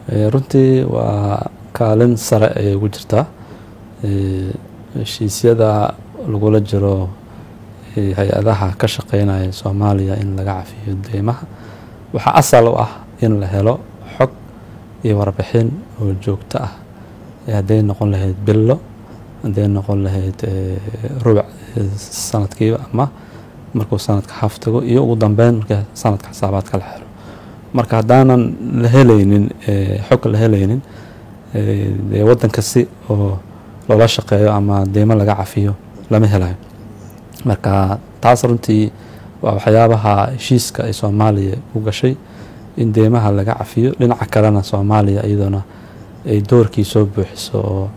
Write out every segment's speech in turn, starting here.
runtii waa kaalin sare ayay ugu jirtaa heshiisyada lagula jiro hay-adaha ka shaqeynaya soomaaliya in laga cafiyo deymaha waxaa asal u ah in la helo xog iyo warbixin oo joogto ah hadday noqon lahayd billo hadday noqon lahayd rubuc sanadkiiba ama markuu sanadka xaftago iyo ugu dambeyn marka sanadka xisaabaadka la xiro marka haddaanan la helaynin xog la helaynin dee waddanka si oo loola shaqeeyo ama deymo laga cafiyo lama helayo marka taas runtii waa waxyaabaha heshiiska ay soomaaliya u gashay in deymaha laga cafiyo dhinaca kalena soomaaliya iyadoona ay doorkii soo buuxiso oo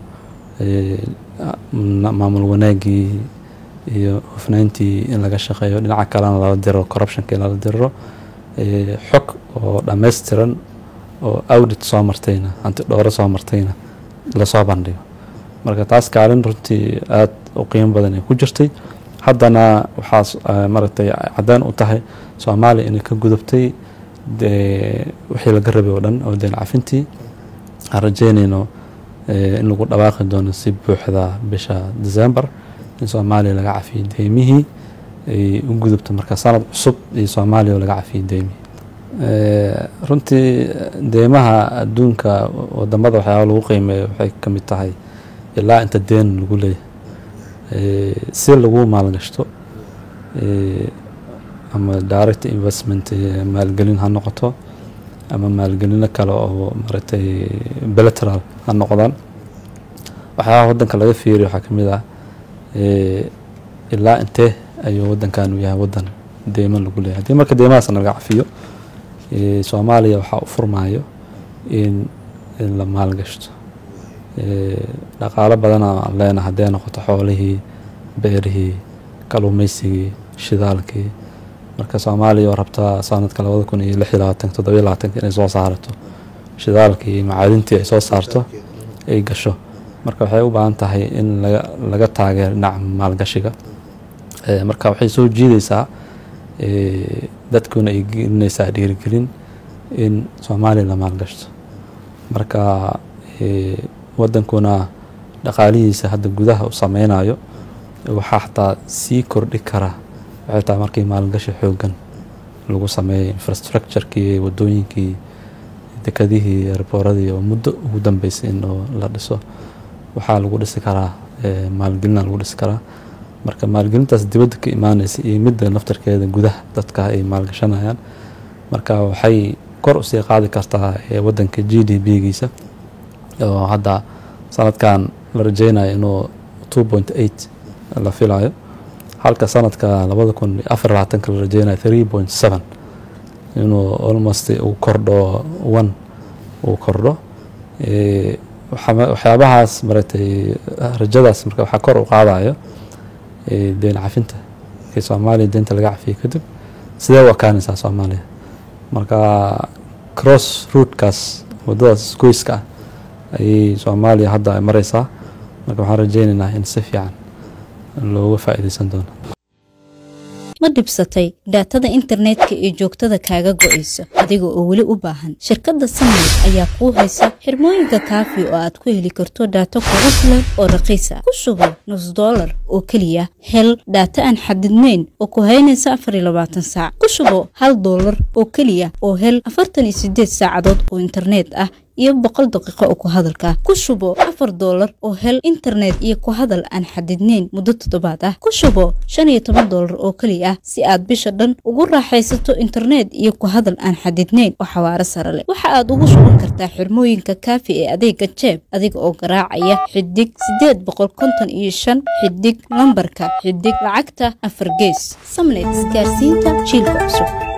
maamul wanaagii iyo hufnayntii in laga shaqeeyo dhinaca kalena lala diro corruptionka in lala diro xog oo dhammaystiran oo audit soo martayna hanti dhooro soo martayna lasoo bandhigo marka taas kaalin runtii aada u qiimo badan ay ku jirtay haddana waxaa maaragtay caddaan u tahay soomaaliya inay ka gudubtay wixii laga rabay oo dhan oo deen cafintii aan rajeynayno in lagu dhawaaqi doono si buuxda bisha december in soomaaliya laga cafiyo deymihii ay u gudubto marka sanad cusub iyo soomaaliya oo laga cafiyo deymihii runtii deymaha adduunka wadamada waxyaaba lagu qiimeeyo waxay ka mid tahay ilaa inta deen lagu leeyahay si lagu maalgashto ama direct investment maalgelin ha noqoto ama maalgelino kale oo maaragtay bilateral ha noqdaan waxyaabaha waddanka laga fiiriyo waxaa ka mid ah ilaa intee ayuu waddankan u yahay waddan deyman lagu leeyahay haddii marka deymahaasna laga cafiyo soomaaliya waxaa u furmaayo in la maalgashto dhaqaalo badana aan leenahay hadday noqoto xoolihii beerihii kaluumeysigii shidaalkii marka soomaaliya oo rabtaa sanadka labada kun iyo lix iyo labaatanka toddobiyo labaatanka inay soo saarato shidaalkii iyo macaadintii ay soo saarto ay gasho marka waxay u baahan tahay in laga laga taageero dhinaca maalgashiga marka waxay soo jiideysaa dadkuna ay gelinaysaa dhiirigelin in soomaaliya la maalgashto marka waddankuna dhaqaalihiisa hadda gudaha u sameynayo waxaa xataa sii kordhi kara waxay tahay markii maalgashi xoogan lagu sameeyay infrastructurekii wadooyinkii dekadihii arbooradii oo muddo ugu dambeysay in la dhiso waxaa lagu dhisi karaa maalgelina lagu dhisi karaa marka maalgelintaas dibadda ka imaaneysa iyo midda naftarkeeda gudaha dadka ay maalgashanayaan marka waxay kor usii qaadi kartaa waddanka g d b giisa oo hadda sanadkan la rajeynayo inuu two point eight la filayo halka sanadka labada kun afar labaatanka la rajeynayo three point seven inuu almost uu kordho one uu kordho waxyaabahaas maratay rajadaas marka waxaa kor u qaadayo deen cafinta markii soomaaliya deenta laga cafiyo kadib sidee u ekaanaysaa soomaaliya marka cross rootkaas waddadaas goyska ah ayay soomaaliya hadda ay mareysaa marka waxaan rajeynaynaa in si fiican looga faa'iideysan doono ma dhibsatay dhaatada internetka ee joogtada kaaga go'aysa adiga oo weli u baahan shirkadda samayl ayaa kuu haysa xirmooyinka kaafi oo aad ku heli karto dhaato kugu filan oo raqiis ah ku sugo nus dollar oo keliya hel dhaata aan xadidnayn oo ku haynaysa afar iyo labaatan saac ku sugo hal dollar oo keliya oo hel afartan iyo sideed saacadood oo internet ah iyo boqol daqiiqo oo ku hadalka ku shubo afar doolar oo hel internet iyo ku hadal aan xadidnayn muddo toddobaad ah ku shubo shan iyo toban doolar oo keliya ah si aad bisha dhan ugu raaxaysato internet iyo ku hadal aan xadidnayn oo xawaaro sare leh waxa aad ugu shuban kartaa xirmooyinka kaafi ee adeega jeeb adiga oo garaacaya xidig sideed boqol konton iyo shan xidig lambarka xidig lacagta afar gees samnet isgaarsiinta jiilka cusub